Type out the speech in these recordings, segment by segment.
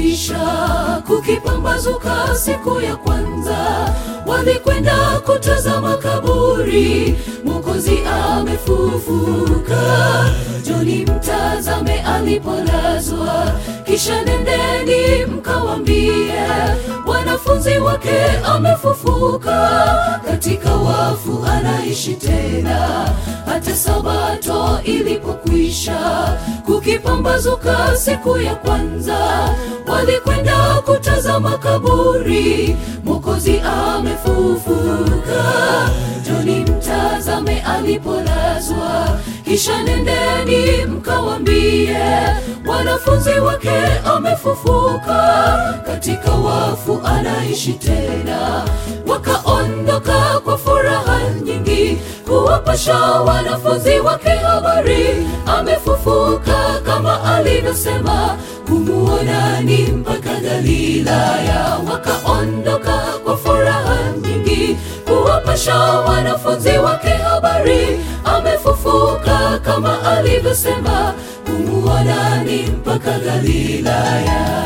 ilipokwisha kukipambazuka siku ya kwanza walikwenda kutazama kaburi mwokozi amefufuka joni mtazame alipolazwa kisha nendeni mkawambie wanafunzi wake amefufuka katika wafu anaishi tena hata sabato ilipokwisha kukipambazuka siku ya kwanza walikwenda kutazama kaburi mwokozi amefufuka joni mtazame alipolazwa kisha nendeni mkawambie wanafunzi wake amefufuka katika wafu anaishi tena wakaondoka kwa furaha nyingi kuwapasha wanafunzi wake habari amefufuka kama alivyosema kumuonani mpaka galilaya wakaondoka kwa furaha nyingi kuwapasha wanafunzi wake habari amefufuka kama alivyosema kumuonani mpaka galilaya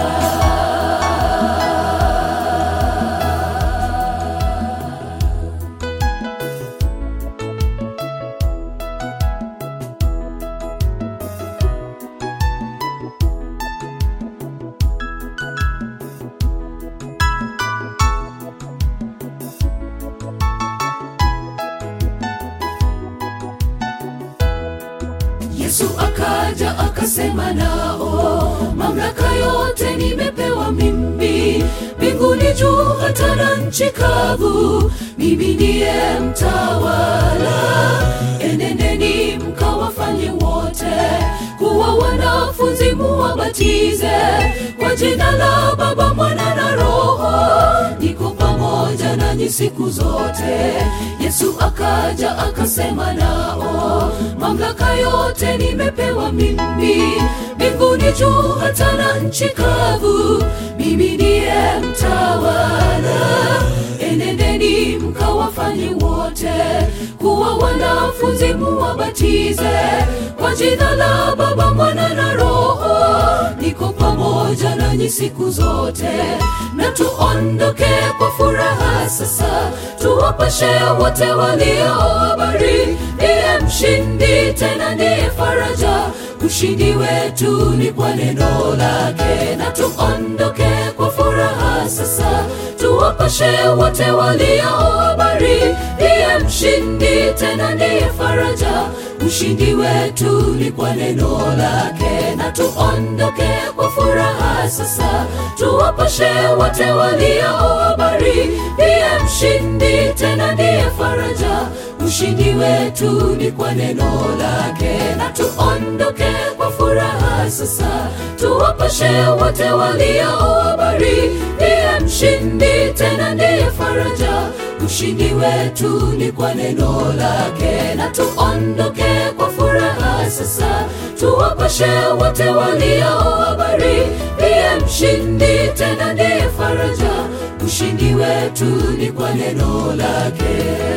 Yesu akaja akasema nao, mamlaka yote nimepewa mimi, mbinguni juu hata na nchi kavu, mimi ndiye mtawala. Enendeni mkawafanye wote kuwa wanafunzi, muwabatize kwa jina la Baba, Mwana na Roho, niko pamoja nanyi siku zote. Yesu akaja akasema nao, mamlaka yote nimepewa mimi, mbinguni juu hata na nchi kavu, mimi ndiye mtawala. Enendeni mkawafanye wote kuwa wanafunzi, muwabatize kwa jina la Baba, Mwana na Roho, niko pamoja nanyi siku zote, na tuondoke kwa furaha sasa, tuwapashe wote walio habari, ndiye mshindi, tena ndiye faraja. Ushindi wetu ni kwa neno lake, na tuondoke kwa furaha sasa, tuwapashe wote walio habari, ndiye mshindi, tena ndiye faraja. Ushindi wetu ni kwa neno lake, na tuondoke kwa furaha sasa, tuwapashe wote walio habari, ndiye mshindi, tena ndiye faraja. Ushindi wetu ni kwa neno lake, na tuondoke kwa furaha sasa, tuwapashe wote walio habari, ndiye mshindi, tena ndiye faraja. Ushindi wetu ni kwa neno lake, na tuondoke kwa furaha sasa, tuwapashe wote walio habari, ndiye mshindi, tena ndiye faraja. Ushindi wetu ni kwa neno lake.